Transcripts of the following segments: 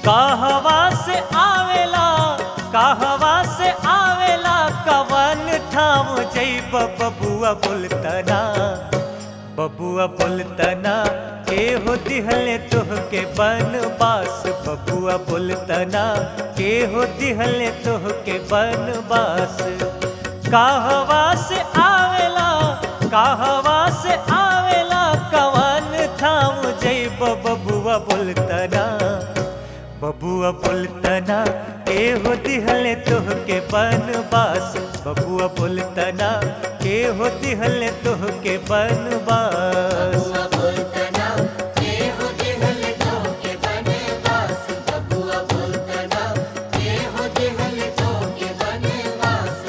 कहवा से आवेला कहवा से आवेला कवन ठाम जैब बबुआ बोलतना बबुआ बोलतना के हो दिहले तोहके बनवास बबुआ बोलतना के हो दिहले तोहके बनवास कहवा से आवेला कहवा से आवेला कवन ठाम जैब बबुआ बोलतना बबुआ बोलतना के हो दिहले तोहके बनवास बबुआ बोलतना के हो दिहले तोहके बनवास बबुआ बोलतना के हो दिहल तोके बनवास बबुआ बोलतना के हो दिहल तोके बनवास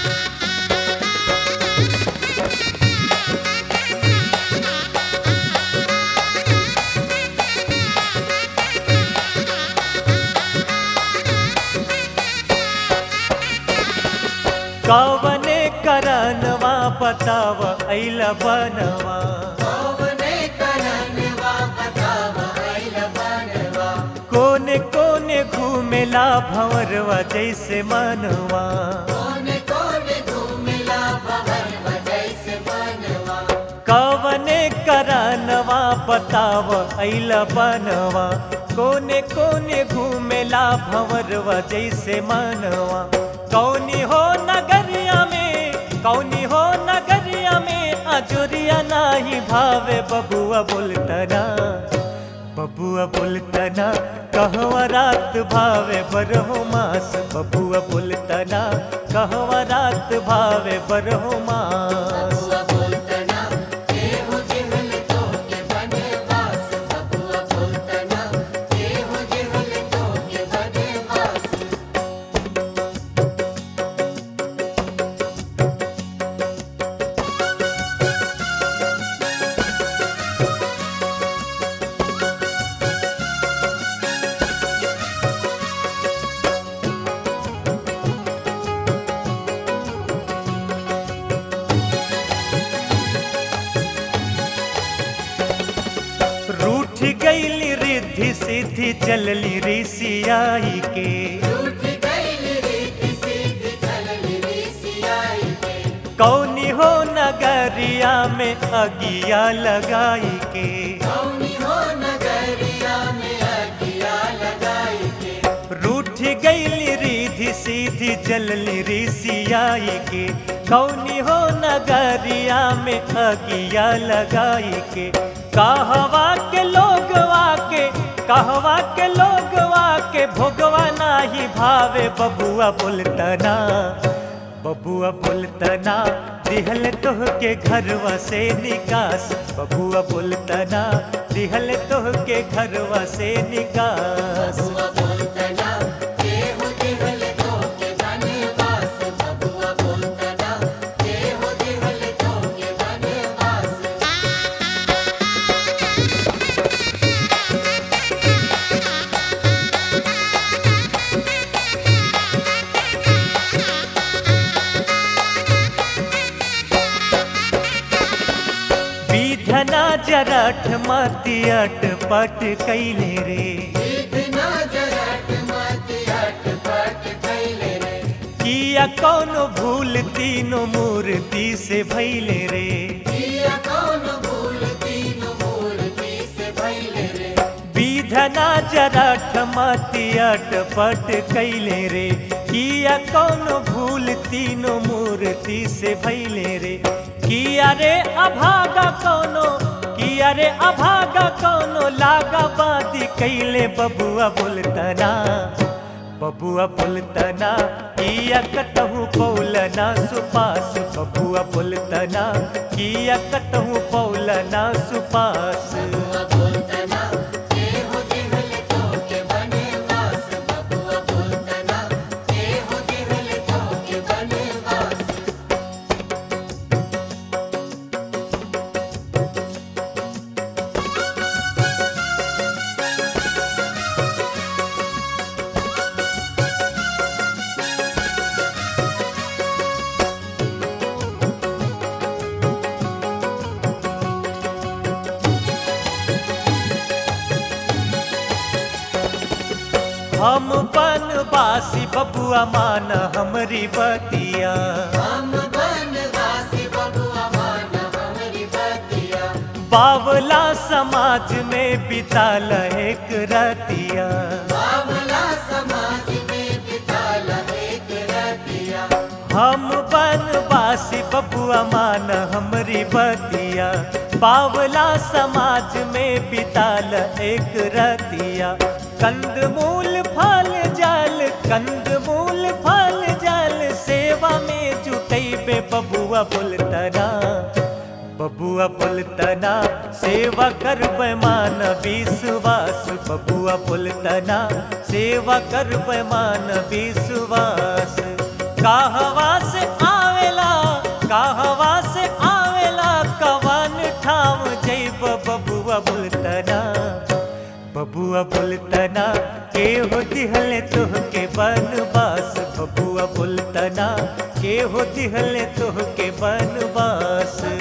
कवने करनवा बताव ऐला बनवा कौने करनवा बताव आइल बनवा कोने कोने घूमेला भंवरवा जैसे मनवा कोने कोने घूमिला भवरवा जैसे बनवा कवने करनवा बताव ऐला बनवा कोने कोने घूमेला भंवरवा जैसे मनवा कौनी हो नगरिया में कौनी हो नगरिया में अजुरिया नाही भावे बबुआ बोलतना बबुआ बोलतना कहवा रात भावे बरहो मास बबुआ बोलतना कहवा रात भावे बरहो मास बबुआ बोलतना के हो दिहल तोके बनवास बबुआ बोलतना के हो दिहल तोके बनवास रूठ गईली रिद्धि सिद्धि चलली ऋषियाई के रूठ गइल रीति सीधी चलल ऋषियाई के कौनी हो नगरिया में अगिया लगाई के कौनी हो नगरिया में अगिया लगाई के रूठ गईली रिधि सीधी चलली ऋषियाई के कौनी हो नगरिया में अगिया लगाई के कहवा के लोगवा के कहवा के लोगवा के भोगवा नाही भावे बबुआ बोलतना बबुआ बोलतना दिहल तोह के घरवा से निकास बबुआ बोलतना दिहल तोह के घरवा से निकास बबुआ बोलतना के हो दिहल तोके बनवास बबुआ बोलतना के हो दिहल तोके बनवास विधना जरठ मति अट पट कैले रे इतना जरट मत हट पट कैले रे किया कौनो भूल तीनों मूर्ति से भैले रे किया कौन भूल तीन मूर्ति से भइले रे विधना जरठ मति अट पट कैले रे किया कौनो भूल तीनों मूर्ति से भैले रे किया रे अभागा कौनो किया रे अभागा कौनो लागा बाती कैले बबुआ बोलतना बबुआ बोलतना किया कतहु पौलना सुपास बबुआ बोलतना किया कतहु पौलना सुपास बबुआ बोलतना के हो दिहल तोके बनवास बबुआ बोलतना के हो दिहल तोके बनवास रे बनवासी बबुआ मान हमरी बतिया हम बनवासी बबुआ मान हमरी बतिया बावला समाज में बिताल एक रतिया बावला समाज में बिताल एक रतिया हम बनवासी बबुआ मान हमरी बतिया बावला समाज में बिताल एक रतिया कंद मूल फल जल कंद मूल फल जल सेवा में जुटैबे बबुआ बोलतना बबुआ बोलतना सेवा करब मान विश्वास बबुआ बोलतना सेवा करब मान विश्वास कहवा से आवेला कहवा से आवेला कवन ठाम जैब बबुआ बोलतना बबुआ बोलतना के हो दिहले तोहके बनवास बबुआ बोलतना के हो दिहले तोहके बनवास